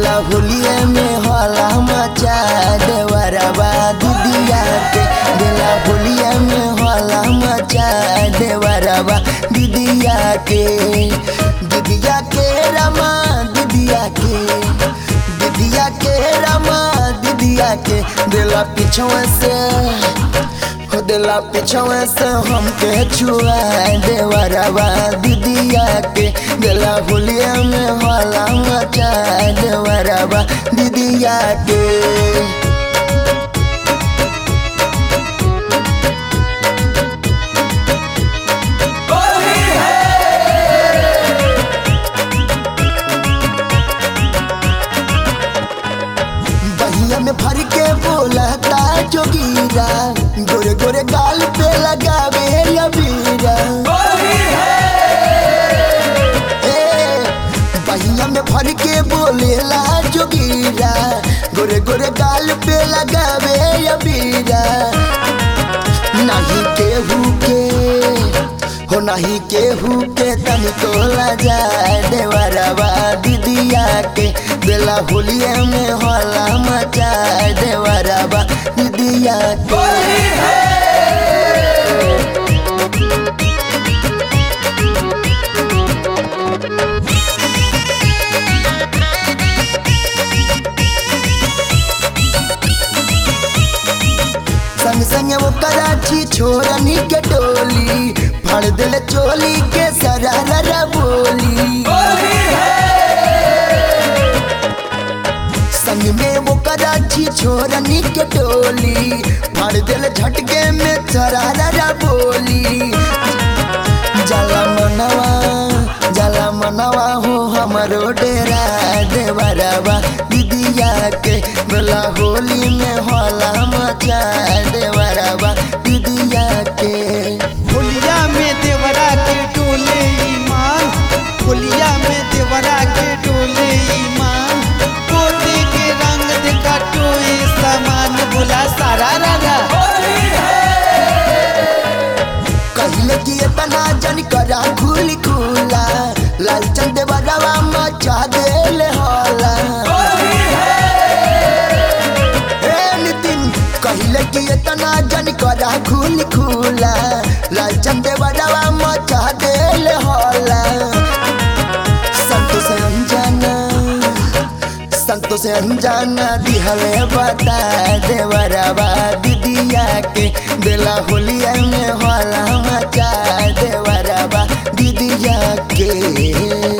दिला होलिया में होला मचा देवरवा दीदिया के दिला होलिया में होला मचा देवरवा दीदिया के दीदिया के रमा दीदिया के दीदिया के रमा दीदिया के दिला पीछवा से हो दिला पीछवा से हमके छुआ देवरवा दीदिया के दिला होलिया में होला मचा देवरवा दीदिया के बहिया में भर के बोलता जोगीरा गोरे गोरे गाल पे लगावे अबीरा ए, बहिया में भर के बोलेला जोगीरा गोरे गोरे गाल पे लगावे अबीरा नहीं केहू के हो नहीं केहू के तनी तोला जाए देवरवा दीदिया के बेला होलिया में होला मचा देवरवा दीदिया के संग संग वो कराची छोरनी के टोली फड़ दिल चोली के सरारा बोली संग में वो कराची छोरनी के टोली फड़ दिल झटके में सरारा बोली जला मनवा जला मनवा हो हमरो डेरा देवरवा दीदिया के बोला होली में होला मचा देवरवा दीदिया के होलिया में देवरा के डोले ईमान होलिया में देवरा के डोले ईमान पोते के रंग देखा टोए सामान बोला सारा रारा कहले कि इतना जन करा खुली खुला लालचन देवरवा मचा देले होला ए नितिन कहले कि इतना जन करा खुली खुला लालचन देवरवा मचा देले होला संतोष अनजाना संतोष अनजाना दिहले बता देवरवा दीदिया के बेला होलिया में होला मचा देवरवा दीदिया के